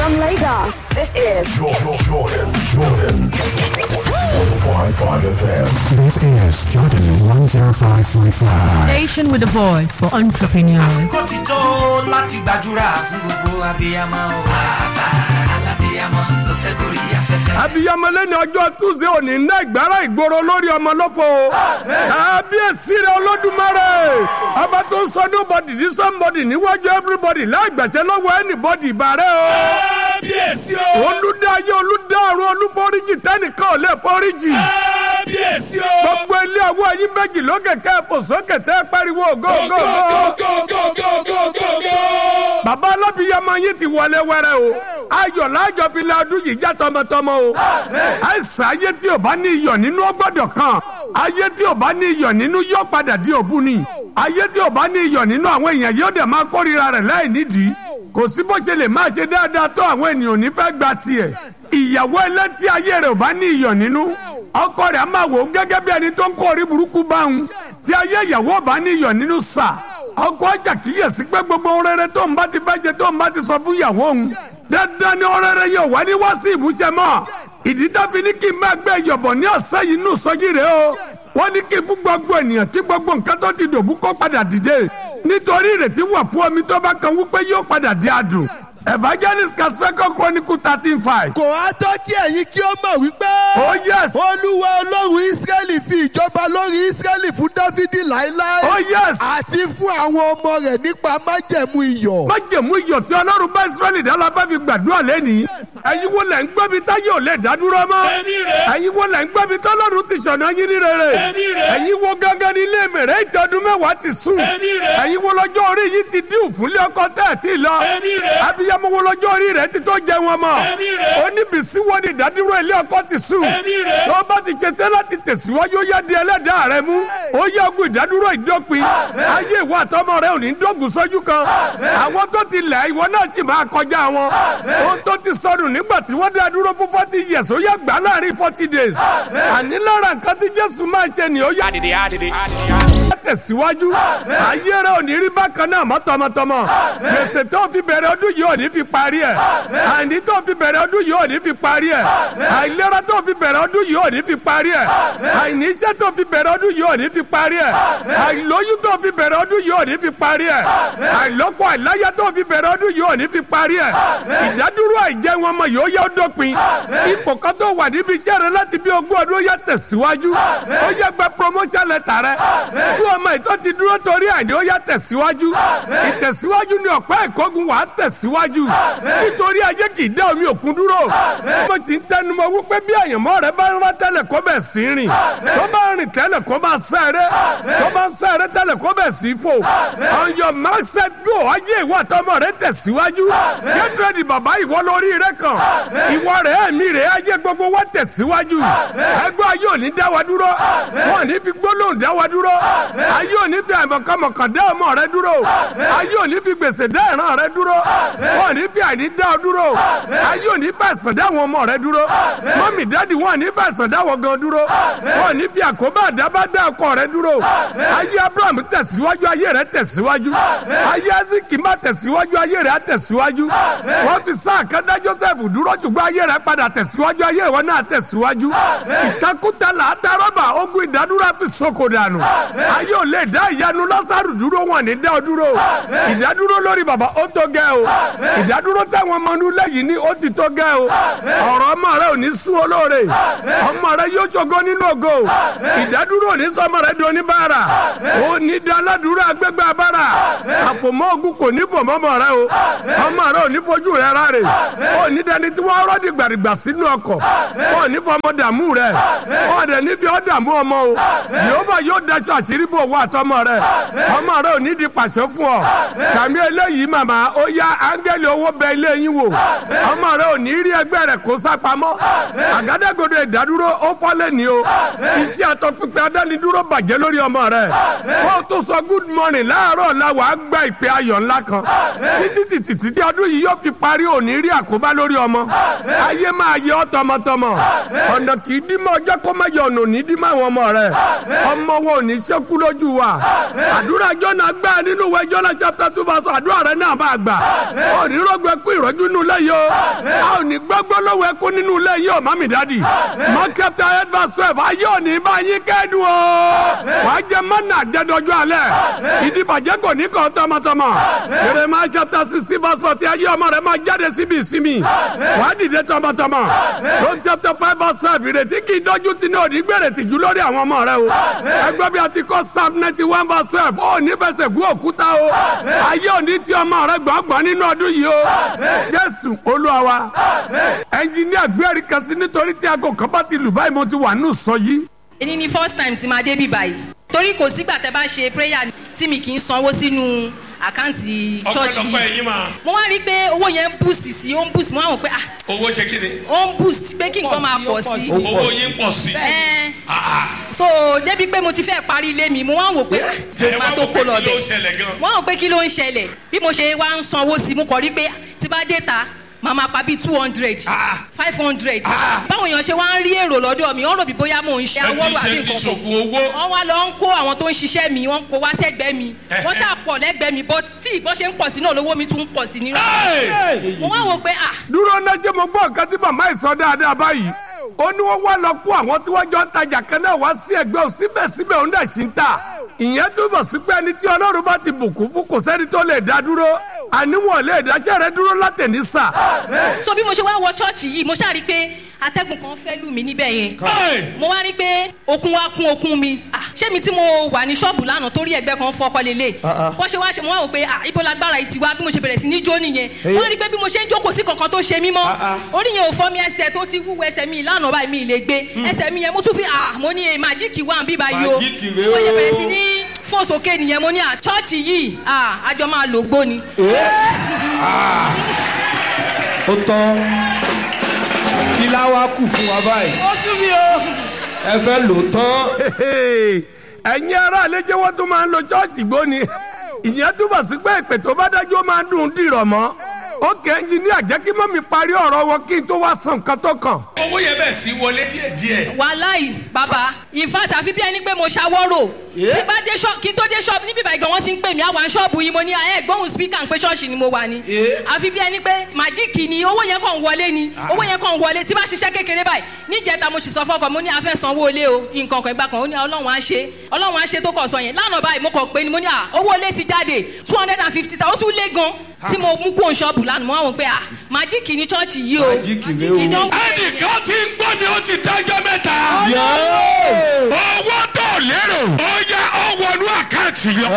From Lagos, this is Jordan, Jordan, Jordan. 105.5 FM. This is Jordan 105.5. Station with a voice for entrepreneurs. kó ti tó láti gbàdúrà fún gbogbo abiyamọ o. bàbá alábiyamọ tó fẹ́ gorí afẹ́fẹ́. abiyamọ lẹ́ni ọjọ́ túnṣe òní ná ìgbára ìgboro lórí ọmọ lọ́fọ̀ o. kábíyèsí rẹ olódùmarè ọba tó ń sọ nobody di somebody níwájú everybody láìgbàṣẹ lọ́wọ́ anybody ìbàrẹ́ o. kábíyèsí o. olùdáyé olùdárun olúforíjì tẹnìkan ò lè foríjì. kábíyèsí o. gbogbo ilé ọwọ́ yín méjì lókè kẹ́ẹ̀fọ́ sókè tẹ́ pariwo go go gógógó. go go go go go go. bàbá alábìyamọ yín ti wọlé wẹrẹ o ayọ̀ láàjọ fi lé ọdún yìí já tọmọtọmọ o àìsàn ayé tí ò bá ní iyọ̀ nínú ó gbọ́dọ̀ kan ayé tí ò bá ní iyọ̀ nínú yóò padà di òbu ni ayé tí ò bá ní iyọ̀ nínú àwọn èèyàn yóò dẹ̀ máa kórìíra rẹ̀ láì nídìí kò sí bó ṣe lè máa ṣe dáadáa tó àwọn ènìyàn ò ní fẹ́ gba tiẹ̀ ìyàwó ẹlẹ́tí ayé rẹ̀ ò bá ní iyọ̀ nínú ọkọ rẹ̀ á máa wò ó gẹ́gẹ́ bí ẹni tó ń kó orí burúkú bá òun tí ayé ìyàwó ò bá ní iyọ̀ nínú sà ọkọ ọjà kíyèsí pé gbogbo ohun rere tó ń bá ti fẹ́ ṣe tó ń bá ti sọ fún ìyàwó òun dandan ni ohun rere yóò wá ní wá sí ìmúṣẹ mọ́ ìdí tó fi ní kí n máa gbé ìyọ̀bọ̀ ní ọ̀sẹ̀ yìí nù sọ́jí rẹ̀ o wọ́n ní kí fún gbogbo ènìyàn kí gbogbo nǹkan tó ti dòbú kó padà dìde nítorí ìrètí wà fún omi tó bá kan wípé yóò padà di adùn evangelist kaseko chronicle thirteen five. kò á tọ́ kí ẹ̀yin kí ó mọ̀ wípé. oh yes olúwa ọlọ́run ísírẹ́lì fi ìjọba lórí ísírẹ́lì fún dáfídì láéláé. oh yes àti fún àwọn ọmọ rẹ̀ nípa májẹ̀mú iyọ̀. májèmú iyọ̀ tí ọlọ́run bá israẹli dá la fẹ́ fi gbàdúrà lẹ́nìí ẹ̀yin wo lẹ̀ ń gbọ́ mi táyé ò lè dádúró mọ́ Ẹni rẹ̀. ẹ̀yin wo lẹ̀ ń gbọ́ mi tọ́lọ́run ti ṣọ̀nà yín ní rere Ẹni rẹ̀. ẹ̀yin wo gángan ní ilé mèrè ìtọ́dún mẹ́wàá ti sùn Ẹni rẹ̀. ẹ̀yin wo lọ́jọ́ orí yìí ti dín òfúnlé ọkọ tẹ́ ẹ̀ tí ì lọ Ẹni rẹ̀. abiyamọ wo lọ́jọ́ orí rẹ̀ ti tó jẹ wọn mọ́ Ẹni rẹ̀. oníbìsí wo ni ìdádúró ilé ọkọ ti sùn Ẹni rẹ̀. tó bá ti ṣe tẹ́ láti tẹ̀síwájú ó yá di ẹlẹ́dàá rẹ mú ó yá ogun ìdádúró ìdópin ayé ìwà àtọmọ rẹ ò ní dógùn sójú kan àwọn tó ti lẹ̀ ìwọ náà sì máa kọjá wọn ohun tó ti sọnù nígbà tí wọ́n dá dúró fún forty years ó yá gbà láàrin forty days àní lára nǹkan tí jésù máa ṣe ni ó yá tẹ̀síwájú ayé rẹ ò ní rí bákan náà mọ́ tọmọtọmọ gbèsè tó fi bẹ̀rẹ̀ ọdún yìí ò ní fi parí ẹ̀ àìní tó fi bẹ̀rẹ̀ ọdún yìí ò ní fi parí ẹ̀ àìlera tó fi bẹ̀rẹ̀ ọdún yìí ò ní fi parí ẹ̀ àìní iṣẹ́ tó fi bẹ̀rẹ̀ ọdún yìí ò ní fi parí ẹ̀ àìlóyún tó fi bẹ̀rẹ̀ ọdún yìí ò ní fi parí ẹ̀ àìlọ́kọ àìláyà tó fi bẹ̀rẹ̀ ọdún yìí ò ní fi parí ẹ̀ ìdádúró àìjẹun ọmọ yìí ó yá ó dópin ipò kan tó wà níbi iṣẹ́ rẹ láti bí ogún ọdún ó yá tẹ̀síwájú ó yá gba promotion letter rẹ fún ọmọ ìtọ́ ti dúró torí àìní ó yá tẹ̀síwájú ìtẹ̀síwájú ni ọ̀pẹ́ ìkógun wà á tẹ̀síwájú nítorí ayé kì í dá omi òkun dúró mo sì ń tẹnumọ́ wípé bí àyànmọ́ rẹ bá ń rán tẹ́lẹ̀ kó bẹ̀ sí rìn tó bá ń rìn tẹ́lẹ̀ kó máa sáré tó bá ń sáré tẹ́lẹ̀ kó bẹ̀ sí fò on your mark set go ayé ìwà tọmọ rẹ tẹ̀síwájú get ready bàbá ìwọ lórí rẹ kàn ìwọ rẹ ẹ̀mí rẹ ayé gbogbo wa tẹ̀síwájú ẹgbẹ́ ayé ò ní dá wa dúró wọn ò ní fi gbólóhùn dá wa dúró ayé ò ní fi àìmọ̀kànmọ̀kàn dá ọmọ rẹ dúró ayé ò ní fi gbèsè dá ìran rẹ dúró wọn ò ní fi àìní dá ọ dúró ayé ò ní fi àìsàn dá àwọn ọmọ rẹ dúró mọ́mì dáàdì wọn ò ní fi àìsàn dá wọn gan dúró wọn ò ní fi àkóbá àdábá dá ọkọ rẹ dúró ayé abraham tẹ̀síwájú ayé rẹ tẹ̀síwájú ayé eziki má tẹ̀síwájú ayé rẹ á tẹ̀síwájú wọ́n fi sáà kan dá joseph dúró ṣùgbọ́n ayé rẹ padà tẹ̀síwájú ayé ìwọ náà tẹ̀síwájú ìtakùtà làátà rọ́bà ogun ìdádúró á fi sọkò dànù ayé ò lè dá ìyanu lọ́sàrù dúró wọn ní dá ọ dúró ìdádúró lórí bàbá ó tó gẹ́ o ìdádúró táwọn ọmọ inú lẹ́yìn ní ó ti tó gẹ́ o ọ̀rọ̀ ọmọ rẹ ò ní sún olóore ọmọ rẹ yóò ṣògo nínú ògo ìdádúró ò ní sọ ọmọ rẹ di oníbàárà ó ní di aládùúrà agbègbè abára àfòmọ́ ogun kò ní fòmọ́ ọmọ rẹ o ọmọ rẹ ò ní fojú rẹ ráre ó ní dání tí wọ́n rọ́ọ̀dì gbàrìgbà sínú ọkọ̀ ó ní fọmọ dààmú rẹ ó dẹ̀ ní fi ọ́ dààmú ọmọ o yehova yóò daṣọ àṣírí bò wá àtọmọ rẹ ọmọ rẹ ò ní di pàṣẹ fún ọ kàmí eléyìí màmá ó yá áńgẹ́lì owó bẹ ilé yín wò ọmọ rẹ ò ní rí ẹgbẹ́ rẹ kó sápamọ́ àgádágodo ìdádúró ó fọ́lẹ̀ ní o iṣẹ́ àtọpinpin adánidúró bàjẹ́ lórí ọmọ rẹ kó o tó sọ good morning láàárọ̀ la wàá gba ìpè ayọ̀ ńlá kan títí títí títí ọdún yìí yóò fi parí òní rí àkóbá lórí ọmọ ayé máa yẹ ọ́ tọmọtọmọ ọ̀nà kì í dímọ̀ ọjọ́ kó má yọ ọ̀nà òní dímọ̀ àwọn ọmọ rẹ ọmọ wo ò ní ṣẹ́kú lórí lójú wa àdúrà jọ́nà gbà nínú ìwé jọ́nà chapter two verse àdúrà rẹ náà bá gbà ó ní rògbò ẹkú ìrọ́jú nínú ilé yìí o a ò ní gbọ́gbọ́ lọ́wọ́ ẹkú nínú ilé yìí o mami dadi mark chapter eight verse twelve ayé ò ní bá yín kẹ́dùn o wàá jẹ mọ́nà àjẹdọ́jú alẹ́ ìdìbàjẹ́ kò ní kọ́ tọmọtọmọ jeremiah chapter sixteen verse forty ayé ọmọ rẹ máa jáde síbi ìsinmi wàá dìde tọmọtọmọ Luke chapter five verse five ìrètí kì í dọ́jú tí ní òní gbèrè tìjú lórí àwọn ọmọ rẹ o ẹgbẹ́ bí a ti kọ́ psalm ninety one verse twelve ó ní fẹsẹ̀ gún òkúta o ayé òní tí ọmọ rẹ gbọ̀ngbọ̀n nínú ọdún yìí o jésù olúwa wa ẹnjìníà gbẹ́rì kan sí nítorí tí aago kan bá ti lù báyìí mo ti wà nù sọ yìí èyí ni first time tí máa dé bí báyìí torí kò sígbà tẹ bá ṣe prayer tí mi kì í sanwó sínú àkáǹtì church ọpẹ́lọpẹ́ yìí yín máa mo wá rí i pé owó yẹn ń boost sí ó ń boost mo wá wò pé ah owó ṣe kí ni ó ń boost pé kí nǹkan máa pọ̀ sí owó yín pọ̀ sí. ẹ Ah, ah. so débi pé mo ti fẹ́ parí ilé mi mo wá wò pé ẹ ah wá máa tó wò pé kó lọ kí ló ń bẹ̀ ṣẹlẹ̀ gan. wọ́n rò pé kí ló ń ṣẹlẹ̀ bí mo ṣe wá ń sanwó sí mo kọ̀ rí pé tí bá dé ta màá máa pa bíi two hundred Ah. five hundred Ah. báwọn èèyàn ṣe wá ń rí èrò lọ́dọ̀ mi wọ́n rò bí bóyá mò ń ṣe ẹ ti awọ́rò àbí ṣe ti nǹkan kan ṣògùn owó. wọ́n wá lọ ń kó àwọn tó ń ṣiṣẹ́ mi wọ́n kó wá sẹ́gbẹ́ mi wọ́n ṣàpọ̀ lẹ́gbẹ̀ẹ́ mi but tí bọ́n ṣe ń pọ̀ sí náà lówó mi tún ń pọ̀ sí nínú. Hey! mo wá wò pé ah dúró náà ṣé mo gbọ́ nǹkan tí màmá yìí sọ dáadáa báyìí ó ní wọ́n wá lọ kó àwọn tí wọ́n jọ ń tajà kan náà wá sí ẹgbẹ́ ò síbẹ̀síbẹ̀ òun dẹ̀ sí ń tà ìyẹn túbọ̀ sí pé ẹni tí ọlọ́run bá ti bùkún fún kò sẹ́ni tó lè dá dúró àníwọ̀n lè dáṣẹ́ rẹ dúró látẹ̀ní sà so bí mo ṣe wá wọ chọ́ọ̀chì yìí mo ṣáà rí i pé atẹ́gùn kan fẹ́ lù mí níbẹ̀ yẹn Hey! mo wá rí i pé okun wá kún okun mi Ah, ṣé mi tí mo wà ní ṣọ́ọ̀bù lánàá torí ẹgbẹ́ kan fọkọ lélẹ̀ wọ́n ṣe wá ṣe mo wá wò pé ah, ibo lágbára yìí ti wá bí mo ṣe bẹ̀rẹ̀ sí ní jó nìyẹn wọ́n rí i pé bí mo ṣe ń jókòó sí kankan tó ṣe mí mọ́ orí yẹn ò fọ́ mi ẹsẹ̀ tó ti wúwo ẹsẹ̀ mi lánàá báyìí mi ì lè gbé ẹsẹ̀ mi yẹn mo tún fi ah mo ní eh, màjíìkì wà ń bí báyìí o Màjíìkì rèé mo ṣe o. bẹ̀rẹ̀ sí ní fò sókè nìyẹn mo ní à chọ́ọ̀chì yìí ah àjọ máa lò gbó ni. ó tán kí láwa kù fún wa báyìí. ó sún mi o. ẹ fẹ́ lò tán. ẹ̀yin ará àlejò wọn tún máa ń lo chọ́ọ̀chì gbóni ìyẹn túbọ̀ sí pé ìpè tó bá dájú ó máa ń dùn dìrọ̀ mọ́ ó kẹ́ ẹnjìníà jẹ́ kí mọ́mí parí ọ̀rọ̀ wọn kí n tó wá san nǹkan tó kàn. owó yẹn bẹ̀ sí wọlé díẹ̀díẹ̀. wàláì bàbá in fact àfi bí ẹni pé mo ṣàwọ́rò tí bá dé ṣọ́ọ̀bù kí n tó dé ṣọ́ọ̀bù níbi ìbàdàn gan wọ́n ti ń pè mí àwọn ṣọ́ọ̀bù yìí mo ní ẹ gbóhùn spíkà ń pé ṣọ́ọ̀ṣì ni mo wà ní. àfi bí ẹni pé màjíìkì ni owó yẹn kàn wọlé ni owó yẹn kàn wọlé tí bá ṣiṣẹ́ kékeré báyìí níjẹta mo sì sọ fọkàn mo ní afẹ́ sanwó ilé o nǹkan kan ìgbà kan ó ní ọlọ́run á ṣe ọlọ́run á ṣe tó kọ̀ sọ yẹn lánàá báyìí mo kàn pé ni mo ní à owó ilé ti jáde two hundred and fifty thousand ó tún lé gan tí mo mú kó ṣọ́ọ̀bù lánàá mo wá wò pé à màjíìkì ni ṣọ́ọ̀ṣì yìí o Màjíìkì rèé o. ìdánwò ẹnìkan ti ń gbọ́ mi ó ti dájọ́ mẹ́ta. owó tó lérò ó yá ó wọnú àkáǹtì yọ.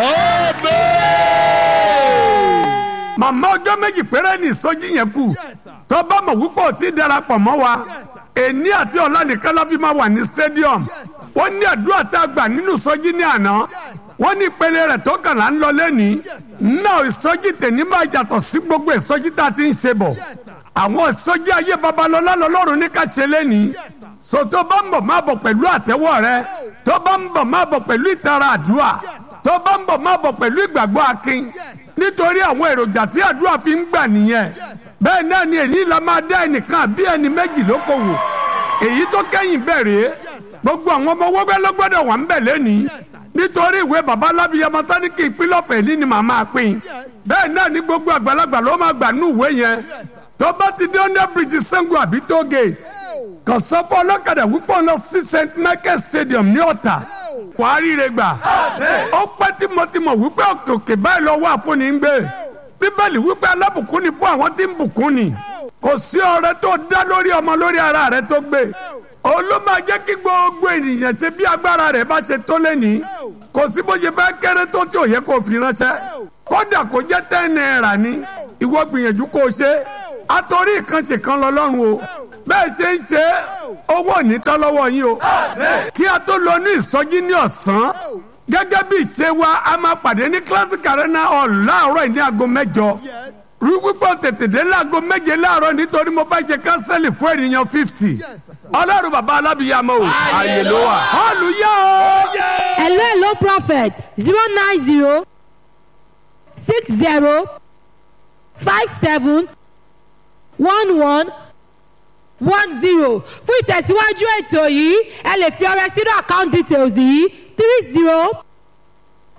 màmá ọjọ́ méjì péré ní ìsọjí yẹn kù tó bá mọ̀ wípé ò tí ì darapọ̀ mọ́ wa èní àti ọ̀la nìkan la fi máa wà ní stadium wọ́n ní àdúrà tá a gbà nínú ìsọjí ní àná wọ́n ní ìpele rẹ̀ tó kàn lá ń lọ lẹ́nìí náà ìsọjí tèmi máa yàtọ̀ sí gbogbo ìsọjí tá a ti ń ṣe bọ̀ àwọn ìsọjí ayé babalọ́lá lọ́lọ́run ní ká ṣe lẹ́nìí so tó bá ń bọ̀ máa bọ̀ pẹ̀lú àtẹ́wọ́ rẹ tó bá ń bọ̀ máa bọ̀ pẹ̀lú ìtara àdúrà tó bá ń bọ̀ máa bọ̀ pẹ̀lú ìgbàgbọ́ akin nítorí àwọn èròjà tí àdúrà fi ń gbà nìyẹn bẹ́ẹ̀ náà ni èyí la máa dá ẹnìkan àbí ẹni méjì lókòwò èyí tó kẹ́yìn bẹ̀rẹ̀ gbogbo àwọn ọmọ wẹ́wẹ́ ló gbọ́dọ̀ wà ń bẹ̀ lẹ́nìí nítorí ìwé baba alábíyamọ tání kí ìpínlẹ̀ ọ̀fẹ́ ní ni màá máa pín bẹ́ẹ̀ náà ni gbogbo àgbàlagbà ló máa gbà ní ìwé yẹn tó bá ti dé under bridge sango àbí toll gate kò sọ fún ọlọ́kadà wípé ọ̀nà sí st michael stadium ní ọ̀tà wàá ríire gbà ó pẹ́ tímọ́tímọ́ wípé òkè báyìí lọ́wọ́ àfúnni ń gbé bíbélì wípé alábùkún ni fún àwọn tí ń bùkún ni kò sí ọrẹ tó dá lórí ọmọ lórí ara rẹ tó gbé òun ló máa jẹ́ kí gbogbo ènìyàn ṣe bí agbára rẹ̀ bá ṣe tó lẹ́nìí kò sí bó ṣe fẹ́ kéré tó tí ò yẹ kó fi ránṣẹ́ kódà kó jẹ́ ten náírà ni ìwọ gbìyànjú kó o ṣe àtòrí ìkànṣe kan lọ́lọ́run o bẹ́ẹ̀ ṣe ń ṣe owó ò ní tán lọ́wọ́ yín o kí a tó lọ ní ìsọjí ní ọ̀sán gẹ́gẹ́ bí ìṣe wa a máa pàdé ní classic arena hall láàárọ̀ yìí ní aago mẹ́jọ rí pípọ̀ tètè dé láago méje láàárọ̀ nítorí mo fẹ́ ṣe kánsẹ́lì fún ènìyàn fifty ọlọ́run bàbá alábìyàmọ́ o ààyè ló wà họ́ọ̀lù yá o. hello hello prophet zero nine zero six zero five seven one one one zero fún ìtẹ̀síwájú ètò yìí ẹ lè fi ọrẹ sínú account details yìí three zero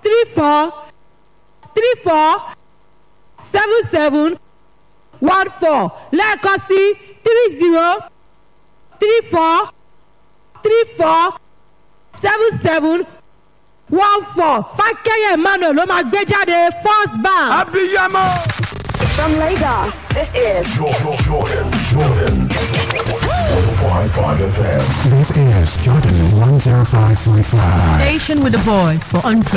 three four three four seven seven one four lẹ́ẹ̀kan sí three zero three four three four seven seven one four fákẹ́yẹ emmanuel ló máa gbé jáde first bank. abiyamọ. From Lagos, this is Jordan, Jordan, Jordan. 105.5 FM. This is Jordan 105.5. Station with a voice for untrue.